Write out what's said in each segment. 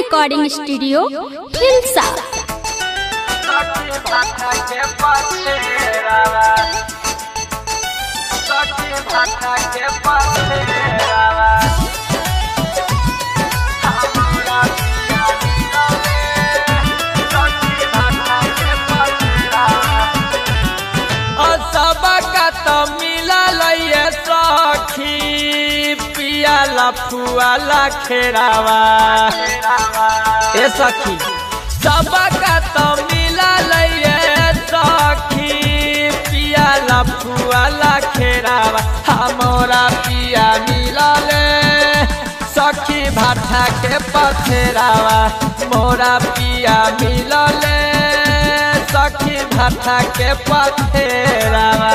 recording studio Hilsa फुआला खेरावा ए सखी सबका तो मिला लइए सखी पियाला फुआला खेरावा हमारा पिया मिला ले सखी भाठा के पथेरावा मोरा पिया मिला ले सखी भाठा के पथेरावा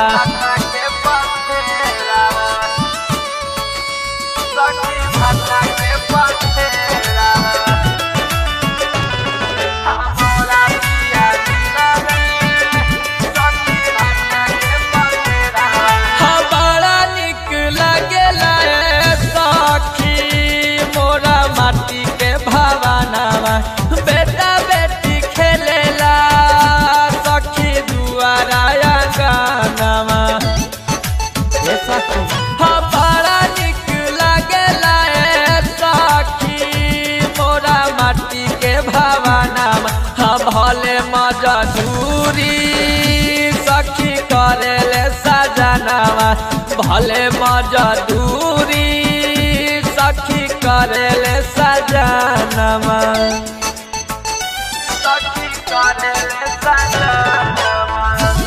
बेटा बेटी खेलेला सखी दुआरा गानावा ए सखी हाँ बड़ा निक लागेला ए सखी मोरा माटी के भावनावा हाँ भले मजदूरी सखी करेले सजनावा भले मजदूरी सखी करेले सजनावा सखी करेले सजनावा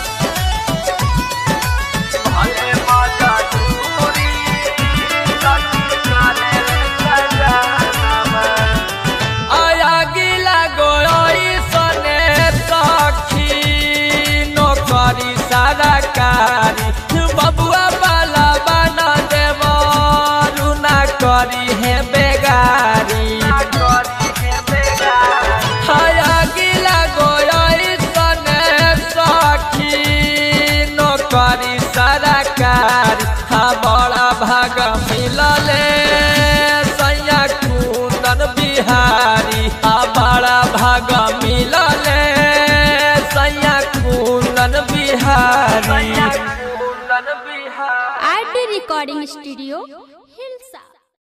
भले मजदूरी सखी करेले सजनावा आया गिला गोई सने सखी नौकरी सरकारी बबुआ वाला बना देव रुना करी है बेगारी आया गिला गोई सने सखी नौकरी सरकारी हाँ बड़ा भाग मिलले सैया कुंदन बिहारी आ बड़ा भाग मिलले सैया Kundan Bihari R D recording studio